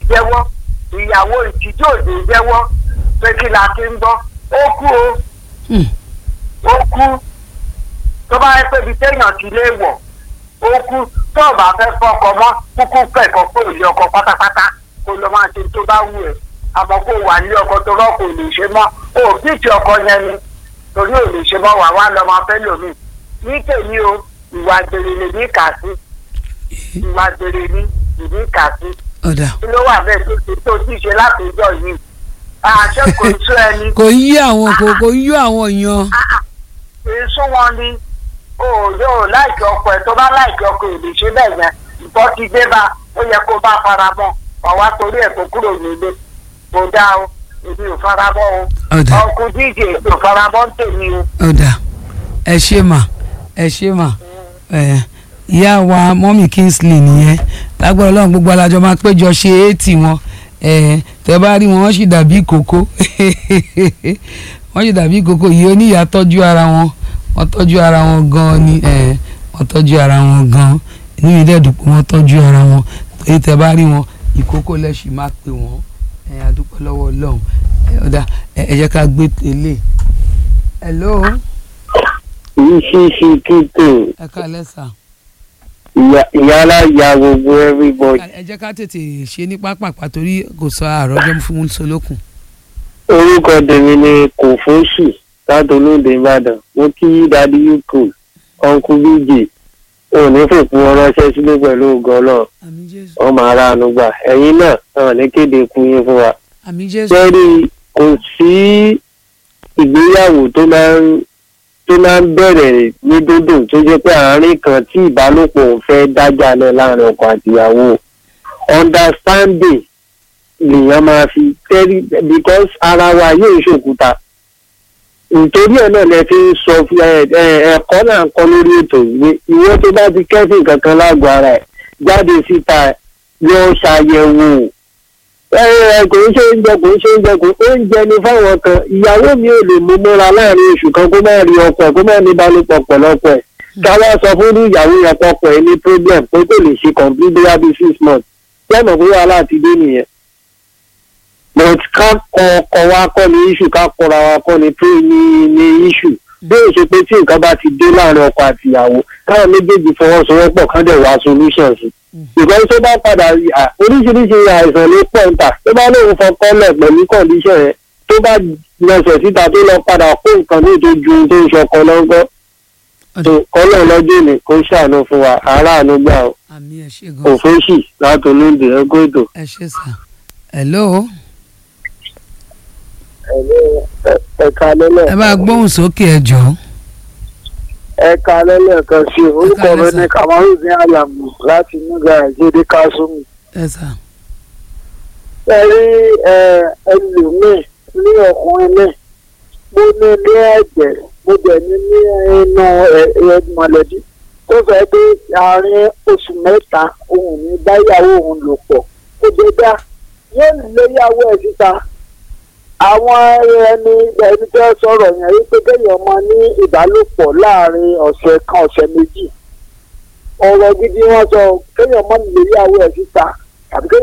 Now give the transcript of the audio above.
jẹ́wọ́ ìyàwó ìtìjú òde jẹ́wọ́ pé kí la ti ń gbọ́ ó kú o Hmm. ó kú tó bá yẹ pé ibi téèyàn ti lé wọ̀ ó kú tó o bá fẹ́ fọkọ mọ́ kúkú pẹ̀kọ́ kó ìlé ọkọ pátápátá kó lọ máa ṣe tó bá wù ẹ́ àmọ́ kó wà ní ọkọ tó rọ́ kò lè ṣe mọ́ o bíìtì ọkọ yẹn ni torí ò lè ṣe mọ́ wà wá lọ́ máa fẹ́ lòmíì ní tèmi o ìwà gbèrè lè ní kà sí ìwà gbèrè ní ìní kà sí ọ̀dà kí ló wà bẹ́ẹ̀ tó ti tó ti ṣe látọjọ́ yìí àṣẹ kò tó ẹni kò yí àwọn kò kò yí àwọn yan èso wọn ni o yóò láìkí ọkọ ẹ tó bá láìkí ọkọ ẹ lè ṣe bẹ́ẹ̀ yẹn ìtọ́ ti dé bá ó yẹ kó bá fara mọ́ ọ̀wá torí ẹ̀ kó kúrò nílé kò dáa o èmi ò fara mọ́ o ọ̀dà ọkùn díje èmi ò fara mọ́ ń tèmi o. ọ̀dà ẹ ṣe mà ẹ ṣe mà ẹ ìyá wa mọ́mì kingsley nìyẹn lágbára ọlọ́run gbogbo alájọ máa péjọ ṣe éètì wọn ẹ tẹ bá rí wọn wọ́n sì dàbí ìkókó wọ́n sì dàbí ìkókó yìí oníyà tọ́jú ara wọn wọ́n tọ́jú ara wọn gan-an ni ẹ wọ́n tọ́jú ara wọn gan-an inú mi dẹ̀ dùn pé wọ́n tọ́jú ara wọn torí tẹ bá rí wọn ìkókó lẹ́sìn máa pè wọ́n ẹ adúpẹ́ lọ́wọ́ ọlọ́run ẹ ọ̀dà ẹ ẹ jẹ́ ká gbé tẹ́lẹ̀ hello ìṣíṣí kíkò ẹ kálẹ́ sà. ìyálà ya gbogbo everybody. ẹ jẹ́ ká tètè ṣe ní pápápá torí kò sọ àròjọ fún solókun. orúkọ tèmi ni kòfóṣì láti olóde ìbàdàn mo kí dadi uk ọ̀nkú bj òní fòpin ọrọ̀ṣẹ́ sílé pẹ̀lú ògo ọlọ́run àmì jésù ọmọ aráàánú gbà ẹ̀yin náà náà ní kéde ikú yín fún wa. àmì jésù sẹ́rí kò sí ìgbéyàwó tó máa ń tó máa ń bẹ̀rẹ̀ ní dúdú tó jẹ́ pé àárín kan tí ìbálòpọ̀ ò fẹ́ dájà lọ láàrin ọkọ àtìyàwó understanding lèèyàn máa fi tẹ́rí because ara wa yóò ṣòkúta nítorí ẹ̀ náà lẹ fi ń sọ fún ẹ ẹ ẹ̀kọ́ náà ń kọ́ lórí ètò ìwé ìwé tó bá ti kẹ́sìn kankan lágọ̀ọ́ ara ẹ̀ jáde síta lọ ṣàyẹ̀wò ẹ ẹ kò ń ṣe oúnjẹ kò ń ṣe oúnjẹ kò oúnjẹ ni fáwọn kan ìyàwó mi ò lè mú múra láàrin oṣù kan kó má rí ọkọ ẹ kó má ní balùpọ̀ pọ̀lọpọ̀ ẹ̀ káwá sọ fún ìyàwó yẹn pọ̀pọ̀ ẹ ní problem pé kò lè ṣe complete bóyá bíi six months lẹ́nu pé wàhálà ti dé nìyẹn but ká kọ ọkọ wa kọ́ ni issue ká kọra wa kọ́ ni pé ní ní issue bí ó ṣe pé tí nǹkan bá ti dé láàrin ọkọ àti ìyàwó káwọn méjèèjì fọwọ́sowọ́pọ̀ kán dẹ̀ wá solution sí ìgbà tó bá padà rí à oríṣiríṣi àìsàn ló pọ̀ ń tà tó bá lóun fọkànlẹ̀ pẹ̀lú condition yẹn tó bá lọsẹ̀ síta tó lọ padà kó nǹkan ní tó ju ohun tó ń ṣọkọ lọ́gọ́ tó kọ́lọ̀ lọ́jọ́ ni kó ṣàánú fún wa aráàánú gbà ó àmì ẹ ṣe gan òfóṣì láti olóńdè ẹgbẹ́ ètò. ẹ ṣe sà hello ẹ̀ka lẹ́lẹ̀ ẹ bá gbóhùn sókè ẹ jọ ẹ̀ka lẹ́lẹ̀ kan sí i orúkọ mi lẹ́sà. ní kamarudin alamu láti nígbà ìjẹ́dẹ́ kásùmù. ẹ sà ẹ rí ẹlòmíì ní ọkùnrin náà mo ní ní ẹ̀jẹ̀ mo dẹ̀ ní ní inú ẹ̀ mọ̀lẹ́bí tó fẹ́ pé àárín oṣù mẹ́ta òun ní báyàwó òun lò pọ̀ kó jẹ́ dá yóò léyàwó ẹ̀ síta àwọn ẹni ẹni tó sọ̀rọ̀ yẹn wípé kéèyàn máa ní ìbálòpọ̀ láàrin ọ̀sẹ̀ kan ọ̀sẹ̀ méjì ọ̀rọ̀ gidi wọn sọ kéèyàn máa léyàwó ẹ̀ síta tàbí kéèyàn